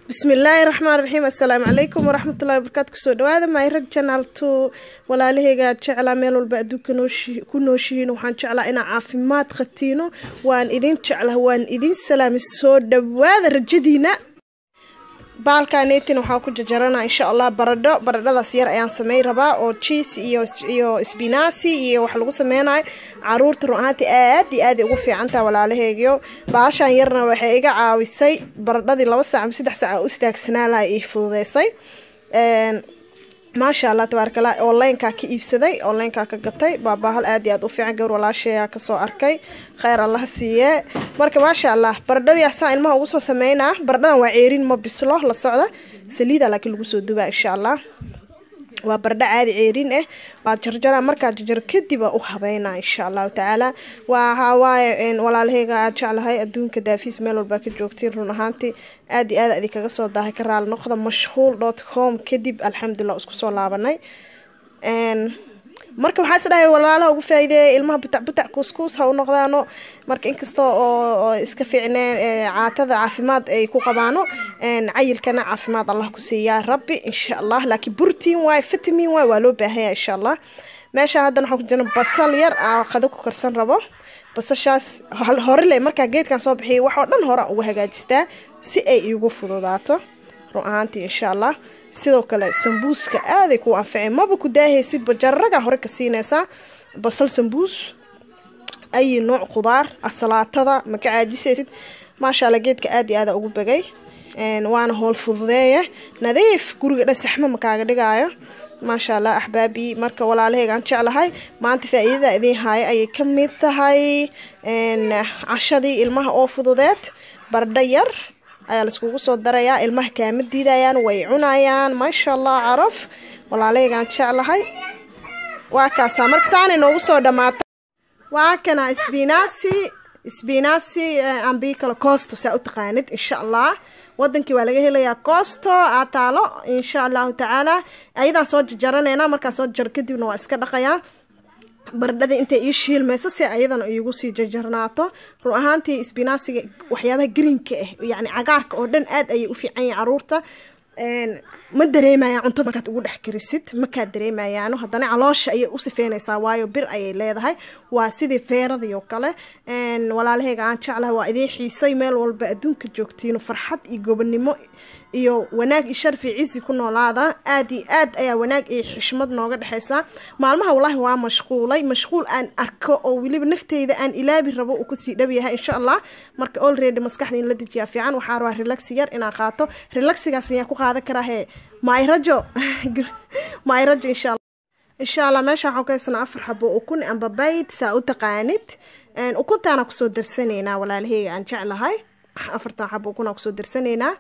bismillaahi raxmaan raxiim assalaamu calaykum waraxmatullahi wabarakaatu kusoo dhawaada mayrag janaal to walaalaheyga jeclaa meel walba adduunka ku nooshihiin waxaan jeclaa inaa caafimaad qabtiino waan idin jeclaa waan idin salaami soo dhawaada rajadiina baalkanetin waxaa ku jajarana insha allah baradho baradhadaas yar ayaan samey rabaa oo jiis iyo iyo sbinasi iyo wax lagu sameynayo caruurta run ahaantii aad iyo aad ugu fiicantaha walaalaheegiyo baashaan yarna waxay iga caawisay baradhadii laba saac ama saddex saac u istaagsanaa laha ii fududeysay maasha allah tabaarkala onlineka ka iibsaday onlineka ka gatay baa baahal aad iyo aad u fiican gawr walaasheeya kasoo arkay kheyr allaha siiye marka maasha allah baradhadii asaa ilmaha ugu soo sameynaa baradhadan waa ceerin ma bislo la socda saliida laakiin lagu soo dubaa insha allah waa baradho caadi ceerin ah waa jarjara markaa jarjaro kadib aa u habeynaa insha allahu tacaala waxawaaye walaalaheyga aad jeclahay adduunka daafiis meel walbaa ka joogtiin run ahaantii aad iyo aad adi kaga soo daahay ka raali noqda mashquul dot com kadib alxamdulilah isku soo laabanay marka waxaa is dhahay walaalaha ugu faa'iideeya ilmaha butac butac kuuskuus ha u noqdaano marka inkasta oo iska fiicneen caatada caafimaad ay ku qabaano cayilkana caafimaad allah ku siiyaa rabbi insha allah laakiin burtiin waay vitamin waay waa loo baahanya insha allah meesha haddana waxaan ku jirna basal yar aa qado ku karsan rabo basashaas horele markaa geedkan soo bixiyay wax oo dhan horaan ugu hagaajistaa si ay iigu fududaato run ahaantii insha allah sidoo kale sambuuska aaday kuu anficeen maba ku daahaysidba jararagaa hore ka siinaysaa basal sambuus ayi nooc qudaar asalaatada ma ka caajisaysid maasha alla geedka aad iyo aada ugu bagay waana howl fududeeya nadiif guriga dhan saxmo makaaga dhigaayo maasha allah axbaabii marka walaalaheygaan jeclahay maanta faa-iidada idiin haaya ayay ka mid tahay cashadii ilmaha oo fududeed bardho yar ayaa laiskugu soo darayaa ilmaha kaama diidayaan way cunayaan maasha allah caraf walaalaheygaan jeclahay waa kaasaa marka saanay noogu soo dhamaata waa kana sbinasi sbinasi ambii kale costo saa u taqaanid insha allah wadankii waa laga helayaa costo aa taalo insha allahu tacaala ayadaan soo jajaranayna markaa soo jar kadibna waa iska dhaqayaa baradhada intay ii shiilmayso si ayadana iigu sii jajarnaato run ahaantii sbinasiga waxyaabaha greenka ah yacni cagaarka oo dhan aad ayay u fiican yahin caruurta ma dareemayaan cuntada markaad ugu dhex karisid makaa dareemayaano haddana caloosha ayay u sifeynaysaa waayo bir ayay leedahay waa sidii feeradii oo kale walaalaheyga aan jeclahay waa idiin xiisay meel walba adduunka joogtiino farxad iyo gobonimo iyo wanaag iyo sharfi cizi ku noolaada aad iyo aad ayaa wanaag iyo xishmad nooga dhexeysa maalmaha wallaahi waa mashquulay mashquul aan arko oo weliba nafteyda aan ilaabi rabo uu kusii dhab yahay insha allah marka olready maskaxda in la dejiyaa fiican waxaa rabaa relaxi yar inaa qaato relaxigaas ayaa ku qaadan karaa hee maayrajo maayrajo insha allah insha allah meesha waxaan ku haysanaa afar xabo ukun amba bayd saa u taqaanid ukuntaana kusoo darsanaynaa walaalaheyga aan jeclahay afartan xabo ukunaa kusoo darsanaynaa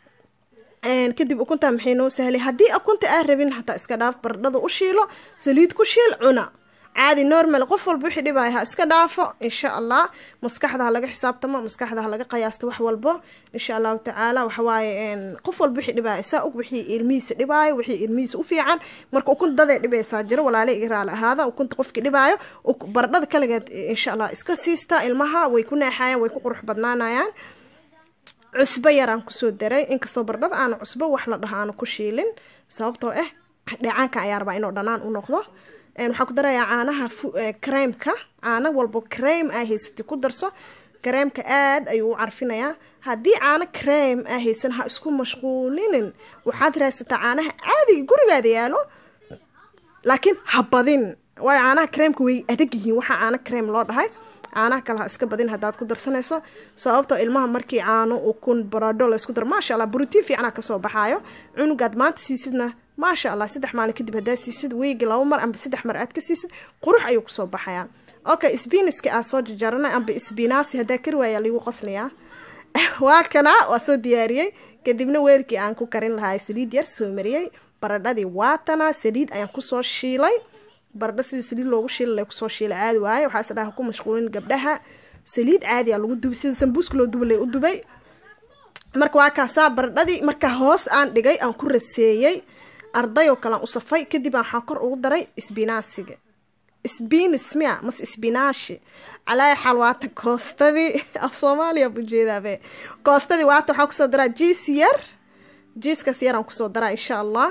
kadib ukunta maxay noo sahlay haddii ukunta aa rabin xataa iska dhaaf baradhada u shiilo saliid ku shiil cuna caadi normal qof walba wixii dhibaya ha iska dhaafo insha allah maskaxda ha laga xisaabtamo maskaxda ha laga qiyaasto wax walbo insha allahu tacaala waxawaaye qof walba wixii dhibaya saa og wixii ilmihiisa dhibaayo wixii ilmihiisa u fiican marka ukun daday dhibaysaa jiro walaale iga raali ahaada ukunta qofkii dhibaayo baradhada kaligeed insha allah iska siista ilmaha way ku naaxayaan way ku qurux badnaanayaan cusbo yaraan kusoo daray inkastoo baradhada aanu cusbo wax la dhaho aanu ku shiilin sababtoo ah dheecaankan ayaa rabaa inuu dhanaan u noqdo waxaa ku darayaa caanaha kareemka caano walbo kareem aa haysatay ku darso kareemka aad ayuu u carfinayaa haddii caano kareem aa haysan ha isku mashquulinin waxaad raadsataa caanaha caadiga gurigaada yaalo laakiin ha badin waayo caanaha kareemka way adag yihiin waxaa caano kareem loo dhahay caanaha kale ha iska badin haddaad ku darsanayso sababtoo ilmaha markii caano ukun baradho laysku daro maasha allah brotiin fiicana kasoo baxaayo cunugaad maanta siisidna maasha allah saddex maalin kadib haddaad siisid weegi laba mar amba saddex mar aad ka siisid qurux ayuu kusoo baxayaa okay sbiniska aa soo jajarana amba sbinasi haddaa kari waaya ligu qoslayaa waa kana waa soo diyaariyey kadibna weelkii aan ku karin lahaa saliid yar soo mariyey baradhadii waatana saliid ayaan kusoo shiilay baradho sidii saliid loogu shiilala kusoo shiilay caadi waaye waxaa is dhaha ku mashquulin gabdhaha saliid caadiya lagu dubay sida sambuuska loo duba lay u dubay marka waa kaasaa baradhadii markaa hoos aan dhigay aan ku raseeyey arday oo kalean u safay kadib aan waxaan kor ugu daray sbinaasiga sbinis miya mase sbinaashi calaa xaal waata koostadii af soomaaliya bujeedaabe koostadii waata waxaa kusoo daraa jiis yar jiiskaas yaraan kusoo daraa insha allah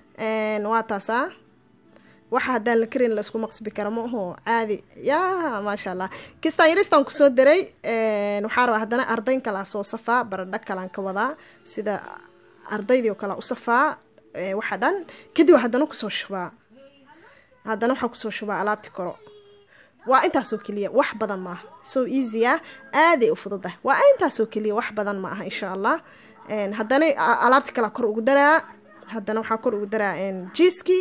waa taasaa waxa haddaan la karin laisku maqsbi kara ma aho caadi yaa maasha allah kistaan yaristaan kusoo daray waxaa rabaa haddana ardayn kalaa soo safaa baradho kalaan ka wadaa sida ardaydii oo kale u safaa waxa dhan kadib haddana kusoo shubaa haddana waxaa kusoo shubaa alaabti koro waa intaasoo keliya wax badan maaha so easy ah aaday u fududah waa intaasoo keliya wax badan ma aha insha allah haddana alaabti kalaa kor ugu daraa haddana waxaa kor ugu daraa jiiskii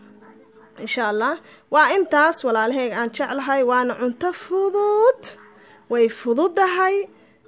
insha allah waa intaas walaalaheyga aan jeclahay waana cunto fudud way fududahay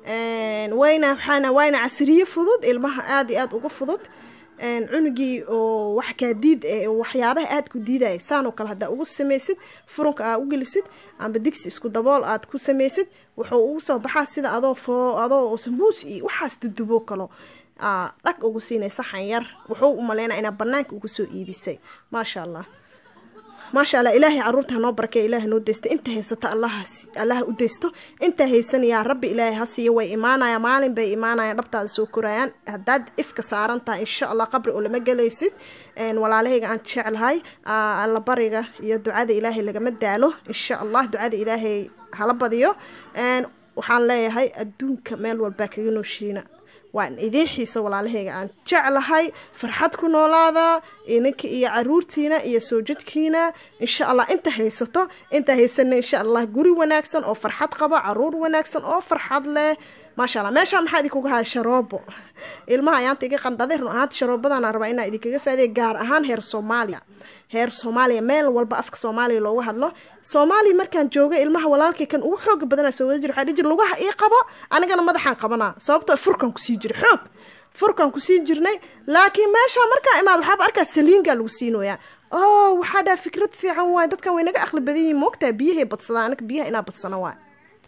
wayna waxaana wayna casriye fudud ilmaha aada iyo aada uga fudud cunugii oo wax kaa diid eh waxyaabaha aada ku diidaya saanoo kale haddaa ugu samaysid furunka aa u gelisid amba digsi isku dabool aad ku samaysid wuxuu ugu soo baxaa sida adoo foo adoo sambuus iyo waxaas dudubo kalo dhag ugu siinay saxan yar wuxuu u maleynaa inaa banaanka ugu soo iibisay maasha allah maasha allah ilaahay caruurta hanoo barakey ilaah noo deysta inta haysata allaha u deysto intaa haysanayaa rabbi ilaahay ha siiya way imaanayaan maalin bay imaanayaan dhabtaada soo korayaan haddaad ifka saaran tahay insha allah qabri oo lama gelaysid walaalahayga aan jeclahay alla bariga iyo ducada ilaahay lagama daalo insha allah ducada ilaahay hala badiyo waxaan leeyahay adduunka meel walbaa kaga nooshiina waan idiin xiisa walaalahayga aan jeclahay farxad ku noolaada ininka iyo caruurtiina iyo soo jidkiina insha allah inta haysato inta haysana insha allah guri wanaagsan oo farxad qaba caruur wanaagsan oo farxad leh maasha allah meeshaa maxaa idinkuga haya sharoobo ilmaha ayaanta iga qandhaday run ahaanta sharoobadana rabaa inaa idinkaga faadiya gaar ahaan heer soomaaliya heer soomaaliya meel walba afka soomaaliya looga hadlo soomaaliya markaan jooga ilmaha walaalkay kan ugu xooga badana soo wada jir waxaa dhihi jir lugaha ii qabo anigana madaxaan qabanaa sababtoo furkan kusii jira xoog furkan kusii jirnay laakiin meeshaa markaa imaad waxaaba arkaa saliingaa lagu siinoyaa oo waxaa dhaha fikrad fiican waay dadkan way naga aqli badan yihiin moogtaa biyahay badsadaan anaga biyaha inaa badsana waay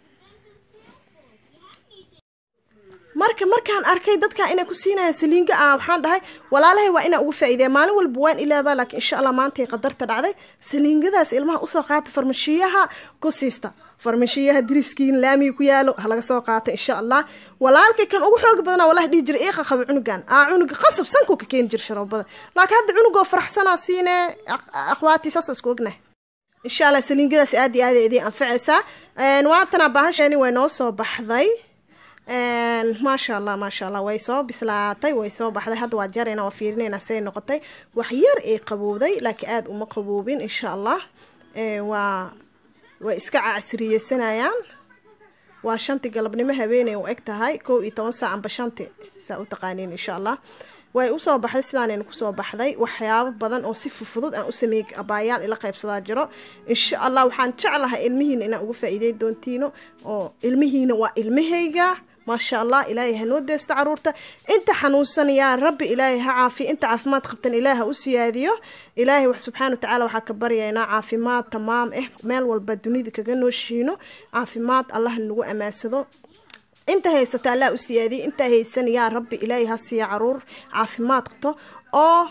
marka markaan arkay dadkan inay ku siinayaan saliinga ah waxaan dhahay walaalahay waa inaa ugu faa'iideya maalin walba waan ilaabaa laakiin insha allah maantay qadarta dhacday saliingadaas ilmaha usoo qaata farmashiyaha ku siista farmashiyaha diriskiin laamiga ku yaalo ha laga soo qaata insha allah walaalkay kan ugu xooga badana walahi dhihi jira iiqa qaba cunugan aa cunuga qasab sanku ka keeni jira sharoobada laakiin hadda cunugoo faraxsanaa siine akhwaati saas isku ognahay insha allah saliingadaas aad iyo aad idiin anfacaysaa waatana baahashani way noo soo baxday maasha allah maasha allah way soo bislaatay way soo baxday hadda waa jarayna waa fiirinayna say noqotay wax yar ay qabowday laakiin aada uma qaboobin insha allah waa way iska casriyeysanayaan waa shanti galabnimo habeenay u eg tahay kow iyo toban saac amba shanti saa u taqaaniin insha allah way usoo baxday sidaanayna kusoo baxday waxyaabo badan oo si fufudud aan u sameeyey abaayaal ila qaybsadaa jiro insha allah waxaan jeclahay ilmihiina inaan uga faa'iidey doontiino oo ilmihiina waa ilmahayga maasha allah ilaahay ha noo deesta caruurta inta xanuunsan yaa rabbi ilaahay ha caafiya inta caafimaad qabtan ilaah ha u siyaadiyo ilaahay wax subxaana watacaala waxaa ka baryaynaa caafimaad tamaam ah meel walba dunida kaga nooshiino caafimaad allah nagu amaansado inta haysata allah u siyaadiyay intaa haysan yaa rabbi ilaahay ha siiya caruur caafimaad qabto oo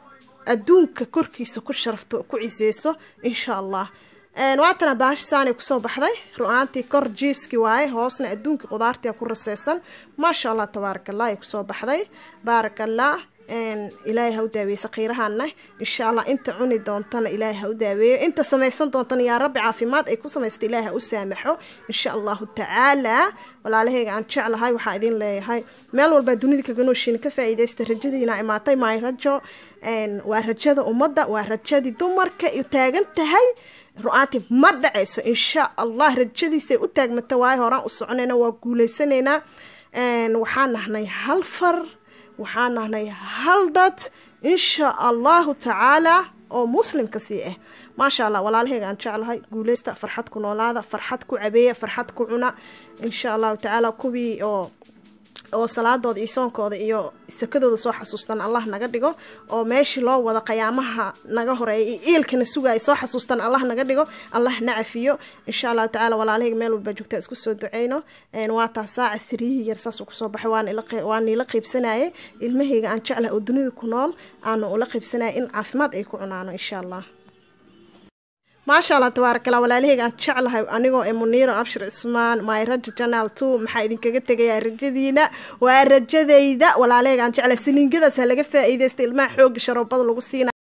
adduunka korkiisa ku sharafto ku ciseyso insha allah waatana baahash saanay kusoo baxday ru-aantii kor jiiski waaye hoosna adduunka qudaartia ku raseysan maasha allah tabaaraka allah ay kusoo baxday baaraka allah ilaahay ha u daaweeye sakiirahana insha allah inta cuni doontana ilaahay ha u daaweeyo inta samaysan doontana yaa rabbi caafimaad ay ku samaysta ilaahay ha u saamaxo insha allahu tacaala walaalahayga aan jeclahay waxaa idin leeyahay meel walbaa dunida kaga nooshiina ka faa'iidaysta rajadiina imaatay maay rajo waa rajada ummadda waa rajadii dumarka taagan tahay ru-aantii ma dhacayso insha allah rajadiisay u taagmata waayo horaan u soconayna waa guuleysanaynaa waxaan nahnay hal far waxaan nahnay hal dad insha allahu tacaala oo muslimka sii ah maasha allah walaalahayga aan jeclahay guuleysta farxad ku noolaada farxad ku cabeeya farxad ku cuna insha allahu tacaala kuwii oo oo salaadooda iyo soonkooda iyo sakadooda soo xasuustan allah naga dhigo oo meeshii loo wada qayaamaha naga horeeya iyo iilkana sugaya soo xasuustan allah naga dhigo allah na cafiyo insha allahu tacala walaalahayga meel walba joogtaa isku soo duceyno waa taasaa casriyihii yar saasuu kusoo baxay waa niila qaybsanayay ilmahayga aan jeclaha oo dunida ku nool aanu ula qaybsanaya in caafimaad ay ku cunaano insha allah maasha allah tabaarakala walaalaheyga aan jeclahay anigoo ee muniiro abshir cismaan my raja janal two maxaa idinkaga tegayaa rajadiina waa rajadayda walaalaheyga aan jeclahay saliingadaas ha laga faa-iideysta ilmaha xooga sharoobada lagu siina